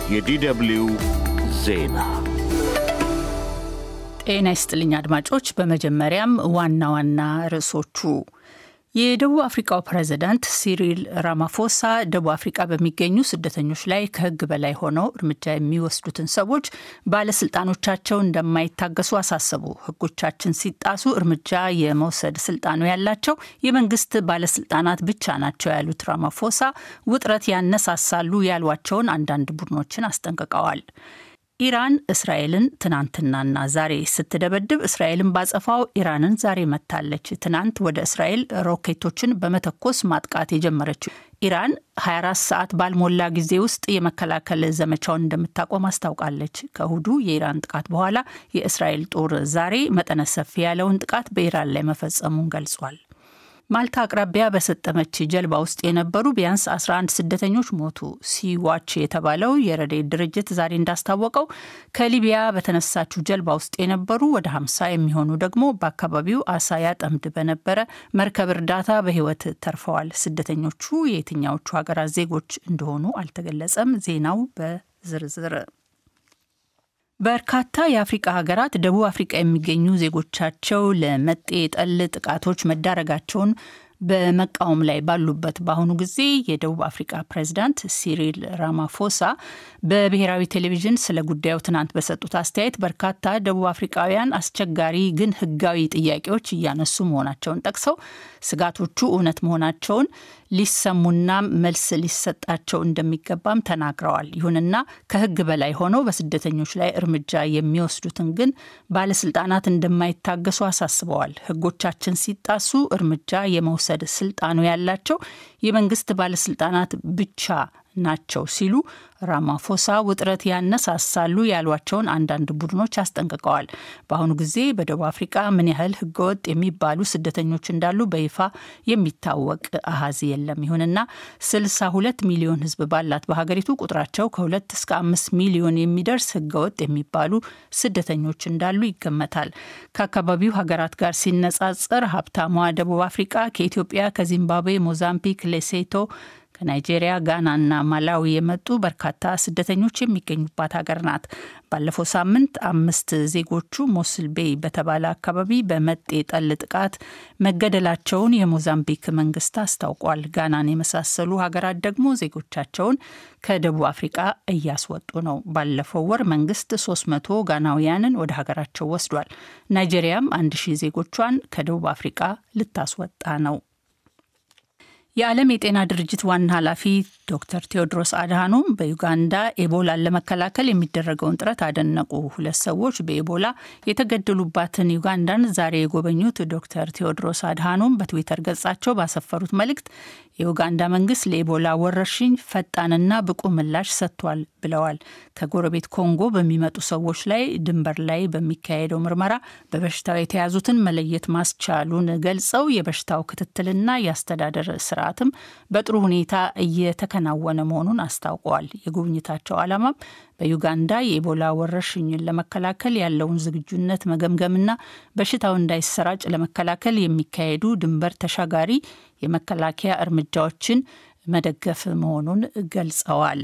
የዲደብልዩ ዜና ጤና ይስጥልኝ አድማጮች። በመጀመሪያም ዋና ዋና ርዕሶቹ የደቡብ አፍሪካው ፕሬዝዳንት ሲሪል ራማፎሳ ደቡብ አፍሪካ በሚገኙ ስደተኞች ላይ ከሕግ በላይ ሆነው እርምጃ የሚወስዱትን ሰዎች ባለስልጣኖቻቸው እንደማይታገሱ አሳሰቡ። ሕጎቻችን ሲጣሱ እርምጃ የመውሰድ ስልጣኑ ያላቸው የመንግስት ባለስልጣናት ብቻ ናቸው ያሉት ራማፎሳ ውጥረት ያነሳሳሉ ያሏቸውን አንዳንድ ቡድኖችን አስጠንቅቀዋል። ኢራን እስራኤልን ትናንትናና ዛሬ ስትደበድብ እስራኤልን ባጸፋው ኢራንን ዛሬ መታለች። ትናንት ወደ እስራኤል ሮኬቶችን በመተኮስ ማጥቃት የጀመረችው ኢራን 24 ሰዓት ባልሞላ ጊዜ ውስጥ የመከላከል ዘመቻውን እንደምታቆም አስታውቃለች። ከእሁዱ የኢራን ጥቃት በኋላ የእስራኤል ጦር ዛሬ መጠነ ሰፊ ያለውን ጥቃት በኢራን ላይ መፈጸሙን ገልጿል። ማልታ አቅራቢያ በሰጠመች ጀልባ ውስጥ የነበሩ ቢያንስ 11 ስደተኞች ሞቱ። ሲዋች የተባለው የረድኤት ድርጅት ዛሬ እንዳስታወቀው ከሊቢያ በተነሳችው ጀልባ ውስጥ የነበሩ ወደ 50 የሚሆኑ ደግሞ በአካባቢው አሳ ያጠምድ በነበረ መርከብ እርዳታ በሕይወት ተርፈዋል። ስደተኞቹ የየትኛዎቹ ሀገራት ዜጎች እንደሆኑ አልተገለጸም። ዜናው በዝርዝር በርካታ የአፍሪቃ ሀገራት ደቡብ አፍሪቃ የሚገኙ ዜጎቻቸው ለመጤ ጠል ጥቃቶች መዳረጋቸውን በመቃወም ላይ ባሉበት በአሁኑ ጊዜ የደቡብ አፍሪካ ፕሬዚዳንት ሲሪል ራማፎሳ በብሔራዊ ቴሌቪዥን ስለ ጉዳዩ ትናንት በሰጡት አስተያየት በርካታ ደቡብ አፍሪካውያን አስቸጋሪ ግን ሕጋዊ ጥያቄዎች እያነሱ መሆናቸውን ጠቅሰው ስጋቶቹ እውነት መሆናቸውን ሊሰሙና መልስ ሊሰጣቸው እንደሚገባም ተናግረዋል። ይሁንና ከሕግ በላይ ሆነው በስደተኞች ላይ እርምጃ የሚወስዱትን ግን ባለስልጣናት እንደማይታገሱ አሳስበዋል። ሕጎቻችን ሲጣሱ እርምጃ የመውሰድ ስልጣኑ ያላቸው የመንግስት ባለስልጣናት ብቻ ናቸው ሲሉ ራማፎሳ ውጥረት ያነሳሳሉ ያሏቸውን አንዳንድ ቡድኖች አስጠንቅቀዋል። በአሁኑ ጊዜ በደቡብ አፍሪቃ ምን ያህል ህገወጥ የሚባሉ ስደተኞች እንዳሉ በይፋ የሚታወቅ አሀዝ የለም። ይሁንና 62 ሚሊዮን ህዝብ ባላት በሀገሪቱ ቁጥራቸው ከሁለት እስከ አምስት ሚሊዮን የሚደርስ ህገወጥ የሚባሉ ስደተኞች እንዳሉ ይገመታል። ከአካባቢው ሀገራት ጋር ሲነጻጸር ሀብታሟ ደቡብ አፍሪቃ ከኢትዮጵያ፣ ከዚምባብዌ፣ ሞዛምቢክ፣ ሌሴቶ ከናይጄሪያ፣ ጋናና ማላዊ የመጡ በርካታ ስደተኞች የሚገኙባት ሀገር ናት። ባለፈው ሳምንት አምስት ዜጎቹ ሞስል ቤይ በተባለ አካባቢ በመጤ ጠል ጥቃት መገደላቸውን የሞዛምቢክ መንግስት አስታውቋል። ጋናን የመሳሰሉ ሀገራት ደግሞ ዜጎቻቸውን ከደቡብ አፍሪቃ እያስወጡ ነው። ባለፈው ወር መንግስት 300 ጋናውያንን ወደ ሀገራቸው ወስዷል። ናይጄሪያም አንድ ሺህ ዜጎቿን ከደቡብ አፍሪቃ ልታስወጣ ነው። የዓለም የጤና ድርጅት ዋና ኃላፊ ዶክተር ቴዎድሮስ አድሃኖም በዩጋንዳ ኤቦላን ለመከላከል የሚደረገውን ጥረት አደነቁ። ሁለት ሰዎች በኤቦላ የተገደሉባትን ዩጋንዳን ዛሬ የጎበኙት ዶክተር ቴዎድሮስ አድሃኖም በትዊተር ገጻቸው ባሰፈሩት መልእክት የዩጋንዳ መንግስት ለኤቦላ ወረርሽኝ ፈጣንና ብቁ ምላሽ ሰጥቷል ብለዋል። ከጎረቤት ኮንጎ በሚመጡ ሰዎች ላይ ድንበር ላይ በሚካሄደው ምርመራ በበሽታው የተያዙትን መለየት ማስቻሉን ገልጸው የበሽታው ክትትልና የአስተዳደር ስርዓትም በጥሩ ሁኔታ እየተከናወነ መሆኑን አስታውቀዋል። የጉብኝታቸው ዓላማም በዩጋንዳ የኢቦላ ወረርሽኝን ለመከላከል ያለውን ዝግጁነት መገምገምና በሽታው እንዳይሰራጭ ለመከላከል የሚካሄዱ ድንበር ተሻጋሪ የመከላከያ እርምጃዎችን መደገፍ መሆኑን ገልጸዋል።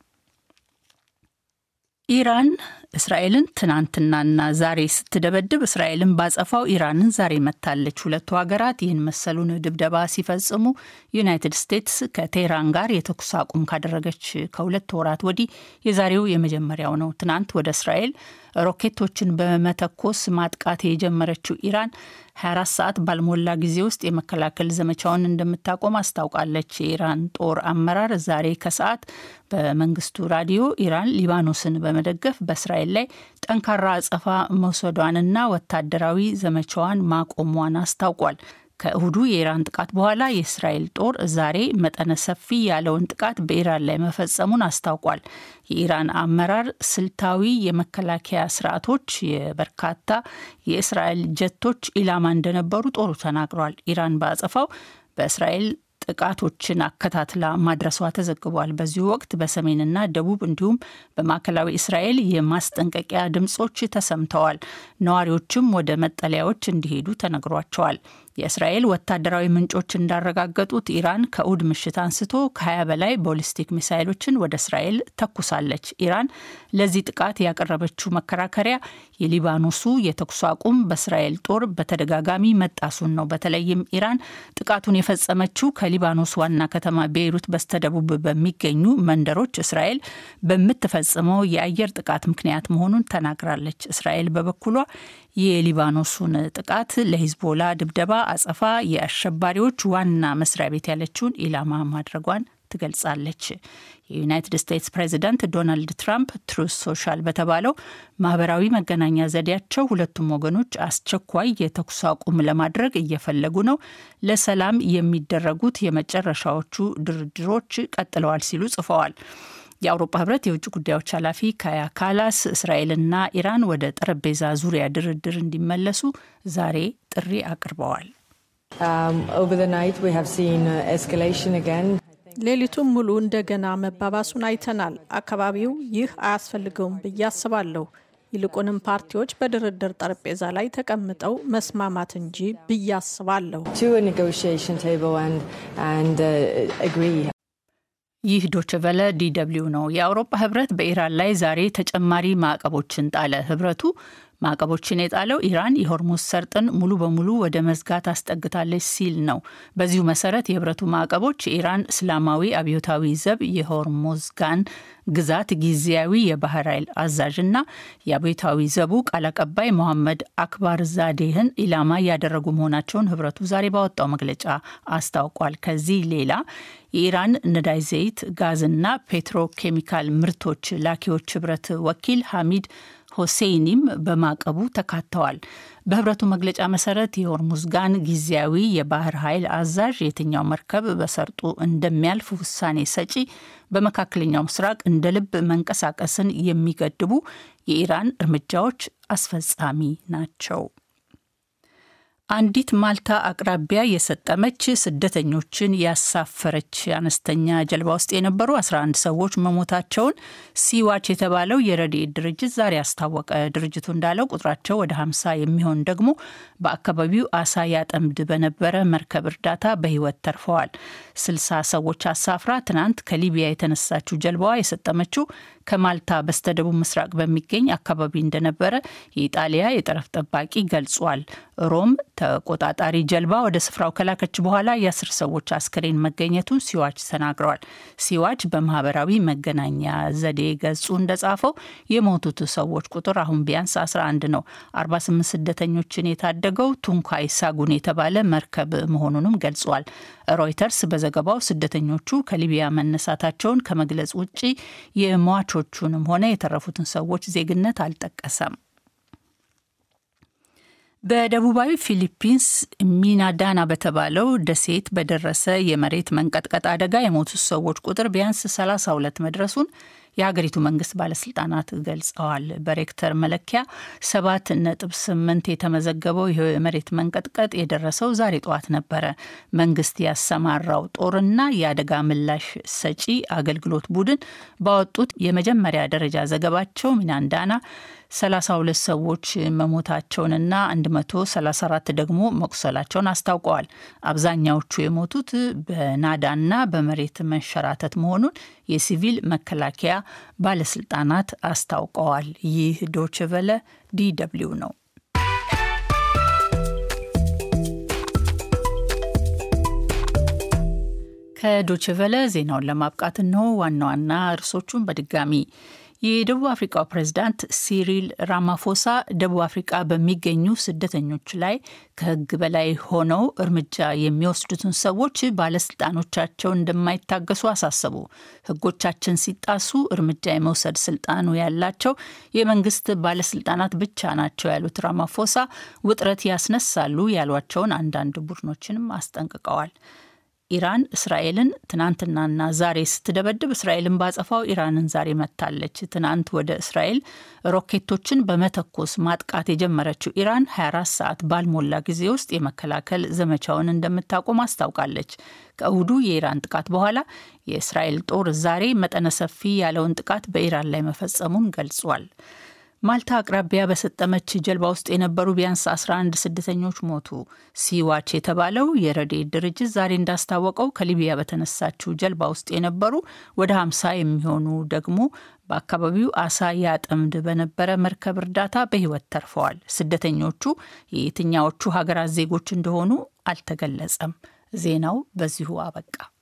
ኢራን እስራኤልን ትናንትናና ዛሬ ስትደበድብ እስራኤልን ባጸፋው ኢራንን ዛሬ መታለች። ሁለቱ ሀገራት ይህን መሰሉን ድብደባ ሲፈጽሙ ዩናይትድ ስቴትስ ከቴህራን ጋር የተኩስ አቁም ካደረገች ከሁለት ወራት ወዲህ የዛሬው የመጀመሪያው ነው። ትናንት ወደ እስራኤል ሮኬቶችን በመተኮስ ማጥቃት የጀመረችው ኢራን 24 ሰዓት ባልሞላ ጊዜ ውስጥ የመከላከል ዘመቻውን እንደምታቆም አስታውቃለች። የኢራን ጦር አመራር ዛሬ ከሰዓት በመንግስቱ ራዲዮ ኢራን ሊባኖስን በመደገፍ በእስራኤል ላይ ጠንካራ አጸፋ መውሰዷንና ወታደራዊ ዘመቻዋን ማቆሟን አስታውቋል። ከእሁዱ የኢራን ጥቃት በኋላ የእስራኤል ጦር ዛሬ መጠነ ሰፊ ያለውን ጥቃት በኢራን ላይ መፈጸሙን አስታውቋል። የኢራን አመራር ስልታዊ የመከላከያ ስርዓቶች የበርካታ የእስራኤል ጀቶች ኢላማ እንደነበሩ ጦሩ ተናግሯል። ኢራን በአጸፋው በእስራኤል ጥቃቶችን አከታትላ ማድረሷ ተዘግቧል። በዚሁ ወቅት በሰሜንና ደቡብ እንዲሁም በማዕከላዊ እስራኤል የማስጠንቀቂያ ድምጾች ተሰምተዋል። ነዋሪዎችም ወደ መጠለያዎች እንዲሄዱ ተነግሯቸዋል። የእስራኤል ወታደራዊ ምንጮች እንዳረጋገጡት ኢራን ከእሁድ ምሽት አንስቶ ከ20 በላይ ቦሊስቲክ ሚሳይሎችን ወደ እስራኤል ተኩሳለች። ኢራን ለዚህ ጥቃት ያቀረበችው መከራከሪያ የሊባኖሱ የተኩስ አቁም በእስራኤል ጦር በተደጋጋሚ መጣሱን ነው። በተለይም ኢራን ጥቃቱን የፈጸመችው ከሊባኖስ ዋና ከተማ ቤይሩት በስተደቡብ በሚገኙ መንደሮች እስራኤል በምትፈጽመው የአየር ጥቃት ምክንያት መሆኑን ተናግራለች። እስራኤል በበኩሏ የሊባኖሱን ጥቃት ለሂዝቦላ ድብደባ አጸፋ የአሸባሪዎች ዋና መስሪያ ቤት ያለችውን ኢላማ ማድረጓን ትገልጻለች። የዩናይትድ ስቴትስ ፕሬዚዳንት ዶናልድ ትራምፕ ትሩስ ሶሻል በተባለው ማህበራዊ መገናኛ ዘዴያቸው ሁለቱም ወገኖች አስቸኳይ የተኩስ አቁም ለማድረግ እየፈለጉ ነው፣ ለሰላም የሚደረጉት የመጨረሻዎቹ ድርድሮች ቀጥለዋል ሲሉ ጽፈዋል። የአውሮፓ ህብረት የውጭ ጉዳዮች ኃላፊ ካያ ካላስ እስራኤልና ኢራን ወደ ጠረጴዛ ዙሪያ ድርድር እንዲመለሱ ዛሬ ጥሪ አቅርበዋል። ሌሊቱን ሙሉ እንደገና መባባሱን አይተናል። አካባቢው ይህ አያስፈልገውም ብዬ አስባለሁ። ይልቁንም ፓርቲዎች በድርድር ጠረጴዛ ላይ ተቀምጠው መስማማት እንጂ ብዬ አስባለሁ። ይህ ዶችቨለ ዲደብሊው ነው። የአውሮፓ ህብረት በኢራን ላይ ዛሬ ተጨማሪ ማዕቀቦችን ጣለ። ህብረቱ ማዕቀቦችን የጣለው ኢራን የሆርሙዝ ሰርጥን ሙሉ በሙሉ ወደ መዝጋት አስጠግታለች ሲል ነው። በዚሁ መሰረት የህብረቱ ማዕቀቦች የኢራን እስላማዊ አብዮታዊ ዘብ የሆርሙዝጋን ግዛት ጊዜያዊ የባህር ኃይል አዛዥና የአብዮታዊ ዘቡ ቃል አቀባይ መሐመድ አክባር ዛዴህን ኢላማ ያደረጉ መሆናቸውን ህብረቱ ዛሬ ባወጣው መግለጫ አስታውቋል። ከዚህ ሌላ የኢራን ነዳጅ ዘይት፣ ጋዝና ፔትሮኬሚካል ምርቶች ላኪዎች ህብረት ወኪል ሐሚድ ሆሴይኒም በማዕቀቡ ተካተዋል። በህብረቱ መግለጫ መሰረት የሆርሙዝጋን ጊዜያዊ የባህር ኃይል አዛዥ የትኛው መርከብ በሰርጡ እንደሚያልፍ ውሳኔ ሰጪ፣ በመካከለኛው ምስራቅ እንደ ልብ መንቀሳቀስን የሚገድቡ የኢራን እርምጃዎች አስፈጻሚ ናቸው። አንዲት ማልታ አቅራቢያ የሰጠመች ስደተኞችን ያሳፈረች አነስተኛ ጀልባ ውስጥ የነበሩ 11 ሰዎች መሞታቸውን ሲዋች የተባለው የረድኤት ድርጅት ዛሬ አስታወቀ። ድርጅቱ እንዳለው ቁጥራቸው ወደ 50 የሚሆን ደግሞ በአካባቢው አሳ ያጠምድ በነበረ መርከብ እርዳታ በህይወት ተርፈዋል። 60 ሰዎች አሳፍራ ትናንት ከሊቢያ የተነሳችው ጀልባዋ የሰጠመችው ከማልታ በስተደቡብ ምስራቅ በሚገኝ አካባቢ እንደነበረ የኢጣሊያ የጠረፍ ጠባቂ ገልጿል። ሮም ተቆጣጣሪ ጀልባ ወደ ስፍራው ከላከች በኋላ የአስር ሰዎች አስክሬን መገኘቱን ሲዋች ተናግረዋል። ሲዋች በማህበራዊ መገናኛ ዘዴ ገጹ እንደጻፈው የሞቱት ሰዎች ቁጥር አሁን ቢያንስ 11 ነው። 48 ስደተኞችን የታደገው ቱንካይ ሳጉን የተባለ መርከብ መሆኑንም ገልጿል። ሮይተርስ በዘገባው ስደተኞቹ ከሊቢያ መነሳታቸውን ከመግለጽ ውጭ የሟቾቹንም ሆነ የተረፉትን ሰዎች ዜግነት አልጠቀሰም። በደቡባዊ ፊሊፒንስ ሚናዳና በተባለው ደሴት በደረሰ የመሬት መንቀጥቀጥ አደጋ የሞቱት ሰዎች ቁጥር ቢያንስ 32 መድረሱን የሀገሪቱ መንግስት ባለስልጣናት ገልጸዋል። በሬክተር መለኪያ ሰባት ነጥብ ስምንት የተመዘገበው ይህ የመሬት መንቀጥቀጥ የደረሰው ዛሬ ጠዋት ነበረ። መንግስት ያሰማራው ጦርና የአደጋ ምላሽ ሰጪ አገልግሎት ቡድን ባወጡት የመጀመሪያ ደረጃ ዘገባቸው ሚናንዳና 32 ሰዎች መሞታቸውንና 134 ደግሞ መቁሰላቸውን አስታውቀዋል። አብዛኛዎቹ የሞቱት በናዳና በመሬት መንሸራተት መሆኑን የሲቪል መከላከያ ባለስልጣናት አስታውቀዋል። ይህ ዶችቨለ ዲደብሊው ነው። ከዶችቨለ ዜናውን ለማብቃት እንሆ ዋና ዋና ርዕሶቹን በድጋሚ የደቡብ አፍሪካው ፕሬዝዳንት ሲሪል ራማፎሳ ደቡብ አፍሪቃ በሚገኙ ስደተኞች ላይ ከሕግ በላይ ሆነው እርምጃ የሚወስዱትን ሰዎች ባለስልጣኖቻቸው እንደማይታገሱ አሳሰቡ። ሕጎቻችን ሲጣሱ እርምጃ የመውሰድ ስልጣኑ ያላቸው የመንግስት ባለስልጣናት ብቻ ናቸው ያሉት ራማፎሳ ውጥረት ያስነሳሉ ያሏቸውን አንዳንድ ቡድኖችንም አስጠንቅቀዋል። ኢራን እስራኤልን ትናንትናና ዛሬ ስትደበድብ እስራኤልን ባጸፋው ኢራንን ዛሬ መታለች። ትናንት ወደ እስራኤል ሮኬቶችን በመተኮስ ማጥቃት የጀመረችው ኢራን 24 ሰዓት ባልሞላ ጊዜ ውስጥ የመከላከል ዘመቻውን እንደምታቆም አስታውቃለች። ከእሁዱ የኢራን ጥቃት በኋላ የእስራኤል ጦር ዛሬ መጠነ ሰፊ ያለውን ጥቃት በኢራን ላይ መፈጸሙን ገልጿል። ማልታ አቅራቢያ በሰጠመች ጀልባ ውስጥ የነበሩ ቢያንስ 11 ስደተኞች ሞቱ። ሲዋች የተባለው የረድኤት ድርጅት ዛሬ እንዳስታወቀው ከሊቢያ በተነሳችው ጀልባ ውስጥ የነበሩ ወደ 50 የሚሆኑ ደግሞ በአካባቢው አሳ ያጠምድ በነበረ መርከብ እርዳታ በሕይወት ተርፈዋል። ስደተኞቹ የየትኛዎቹ ሀገራት ዜጎች እንደሆኑ አልተገለጸም። ዜናው በዚሁ አበቃ።